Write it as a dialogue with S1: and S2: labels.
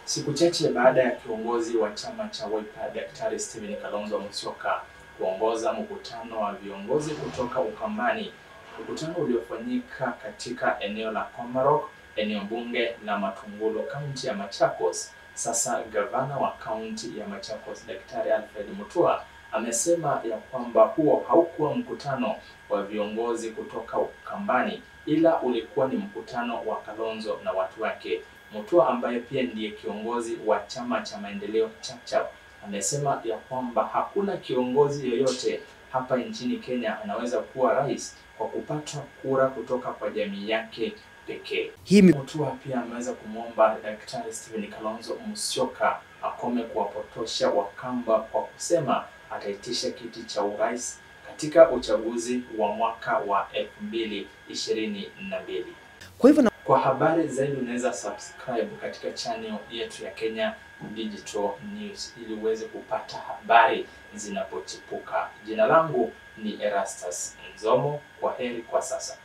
S1: Siku chache baada ya kiongozi wa chama cha Wiper Daktari Stephen Kalonzo Musyoka kuongoza mkutano wa viongozi kutoka Ukambani, mkutano uliofanyika katika eneo la Komarok, eneo bunge la Matungulu, kaunti ya Machakos. Sasa gavana wa kaunti ya Machakos Daktari Alfred Mutua amesema ya kwamba huo haukuwa mkutano wa viongozi kutoka Ukambani, ila ulikuwa ni mkutano wa Kalonzo na watu wake. Mutua ambaye pia ndiye kiongozi wa chama cha maendeleo Chapchap amesema ya kwamba hakuna kiongozi yoyote hapa nchini Kenya anaweza kuwa rais kwa kupata kura kutoka kwa jamii yake pekee.
S2: Hii mi-
S1: Mutua pia ameweza kumwomba Daktari Stephen Kalonzo Musyoka akome kuwapotosha Wakamba kwa kusema ataitisha kiti cha urais katika uchaguzi wa mwaka wa elfu mbili ishirini na mbili.
S2: Kwa hivyo na
S1: Kwa habari zaidi unaweza subscribe katika channel yetu ya Kenya Digital News ili uweze kupata habari zinapochipuka. Jina langu ni Erastus Nzomo. Kwa heri kwa sasa.